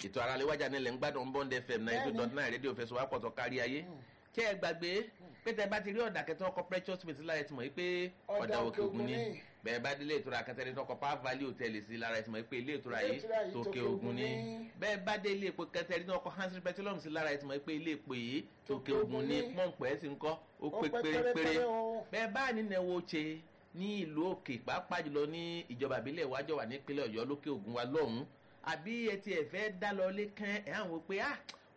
ètò ara léwájà nílẹ̀ ń gbádùn bond fm náà ètò dot nine rédíò fẹsọ̀ wá pọ̀tọ̀ kárí ayé kí ẹ gbàgbé pé tẹ bá ti rí ọ̀dà kẹtọ́ ọkọ̀ precious smith lára ẹ ti mọ̀ wípé ọ̀dà òkè ògùn ni bẹ́ẹ̀ bá délé ìtura kẹtẹ́rẹ́ tọkọ power valley hotel sí lára ẹ ti mọ̀ pé ilé ìtura yìí tòkè ògùn ni bẹ́ẹ̀ bá délé epo kẹtẹ́rẹ́ tọkọ hansi petroleum sí lára ẹ ti mọ̀ pé ilé epo yìí tòkè ògùn ni pọ́ǹpù ẹ̀ sì ń kọ́ ó pé pérépéré bẹ́ẹ̀ bá ní nẹ̀wọ̀ ṣe ní ìlú òkè pàápàá jùlọ ní ìjọba ìbílẹ̀ ìwájọ wà nípínlẹ̀ ọ̀yọ́ lókè ògùn wa lọ́hùn-ún àbí ẹ ti ẹ̀ fẹ́ dá lọ lé kán ẹ̀ hàn wọ́n pé ah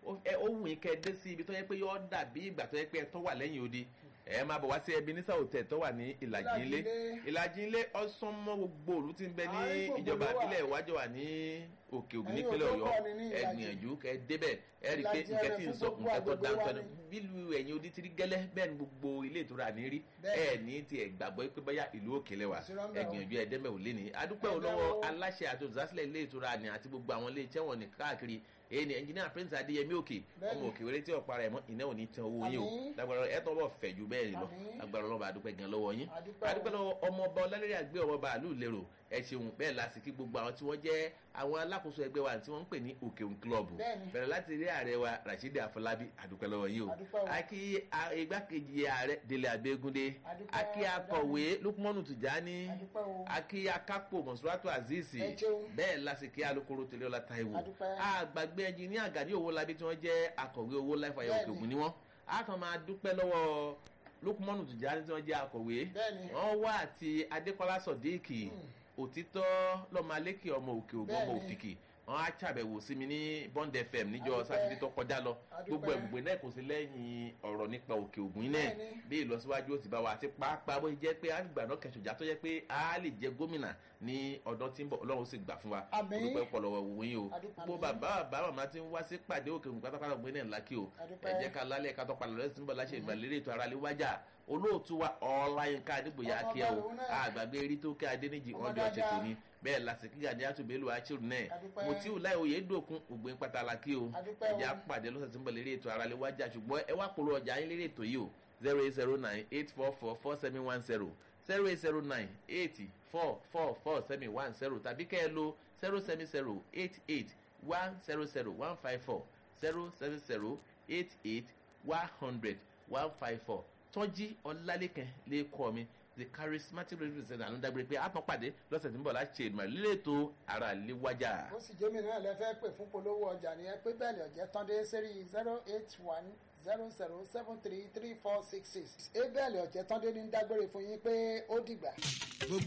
ó wù yín kẹ́ ẹ dé sí ibi tó yẹ pé yọ dàbí ìgbà tó yẹ pé ẹ tó wà lẹ́yìn odi ẹ máa bọ̀ wá sí ẹbí nísà òtẹ̀ tó wà ní ìlàjì ilé ìlàjì ilé ọ̀sán mọ́ gbogbo òlu ti ń bẹ ní ìjọba ìbílẹ̀ ìwájọ wà ní òkè ògùn nípínlẹ̀ ọ̀yọ́ ẹ gbìyànjú kẹ ẹ débẹ̀ ẹ rí i pé nǹkan tí ń sọ nǹkan tó dáńtọ́ ni bílù ẹ̀yìn odi tiri gẹ́lẹ́ bẹ́ẹ̀ ni gbogbo ilé ìtura ní rí ẹ ní ti ẹ̀ gbàgbọ́ pé báyà ìlú òkèlè wa ẹ gbìyànjú ẹ dẹ́mẹ̀ ò lé ní adúpẹ́ olówó aláṣẹ àti olùdásílẹ̀ ilé ìtura ni àti gbogbo àwọn ilé iṣẹ́ wọn ní káàkiri èyí ni ẹnjìnìá prince adéyẹmí òkè ọmọ òkè wẹrẹ tí ọ̀pá rẹ̀ mọ́ iná ò ní tan owó yín o lágbára ẹ tọ́ bọ̀ fẹ̀ ju bẹ́ẹ̀ lọ lágbára ọlọ́ba adúpẹ́ gan lọ́wọ́ yín adúpẹ́ lọ́wọ́ ọmọọba ọlálẹ́rẹ́ àgbẹ̀ ọmọọba àlù lérò ẹ ṣeun bẹ́ẹ̀ la sì kí gbogbo àwọn tí wọ́n jẹ́ àwọn alákòóso ẹgbẹ́ wa tí wọ́n ń pè ní òkè òun kílọ̀bù bẹ̀rẹ̀ láti rí ààrẹ wa rasheed afọlábí àdúpẹ́ lọ́wọ́ yìí o akí igbákejì ààrẹ délé abẹ́gúndé akí akọ̀wé lukumanu tìjání akí akápò mọ̀sùlátò azeez bẹ́ẹ̀ la sì kí alukoro tẹ̀lé ọlá taiwo àgbàgbé ẹnjìníà gàdí owó labí tí wọ́n jẹ́ akọ̀wé owó láìfàyà òkè ògùn ni wọ́n a kàn máa dúpẹ́ lọ́wọ́ lukumanu tìjání tí wọ́n jẹ́ akọ̀wé wọ́n wá àti adékọ́lá sọ̀díìkì òtítọ́ lọ́mọ alékè ọmọ òkè ògùn ọmọ òfìkì wọn á ṣàbẹ̀wò sí mi ní bond fm níjọ sátidé tó kọjá lọ gbogbo ẹ̀gbùgbé náà kò sí lẹ́yìn ọ̀rọ̀ nípa òkè ògùn náà bí ìlọsíwájú ó ti bá wa àti pàápàá bó jẹ́ pé àgbà náà kẹsùjà tó jẹ́ pé a lè jẹ gómìnà ní ọdún tí ń bọ̀ ọlọ́run sì gbà fún wa olùpẹ́ ọ̀pọ̀lọpọ̀ òun yìí o gbogbo bàbá bàbá màmá ti ń wá sí pàdé òkè ògùn pátápátá ògbé náà lákì o ẹ jẹ́ ká lálẹ́ ká tọ́ palẹ̀ lọ́sẹ̀ tí ń bọ̀ láṣẹ ìgbàlérè ètò ara lè wájà olóòtú wa ọláyínká adébòyà akíyà o àgbàgbé erí tó kẹ́ adéníjì wọn jọ ṣètò ni bẹ́ẹ̀ lásìkò gàdí àtúbẹ̀lù àṣírí náà mo tí ò láì òye dòkun ògbìn pàtàkì o ẹ̀jẹ̀ àpàdé lọ́sẹ̀ tí ń bọ̀ lérí ètò ara lè wájà ṣùgbọ́n ẹ wá polówó ọjà yín lérí ètò yìí o zero eight zero nine eight four four four seven one zero zero eight zero nine eight four four four seven one zero tàbí kẹ́ ẹ lo zero seven zero eight eight one zero zero one five four zero seven zero eight eight one hundred one five four tọ́jí ọlálẹ́kẹ̀ lè kọ́ mi the charismatic radio center ló ń dágbére pé àtún pàdé lọ́sẹ̀ tí ń bọ̀ láti ṣe ìmọ̀ lílé ètò ara lè wájà. ó sì jẹ́ mi náà lẹ fẹ́ pè fún polówó ọjà nìyẹn pé bẹ́ẹ̀ ni ọ̀jẹ̀ tán dé sẹ́rí zero eight one zero zero seven three three four six six ebẹ́ẹ̀lì ọ̀jẹ̀ tán dé ní dágbére fún yín pé ó dìgbà.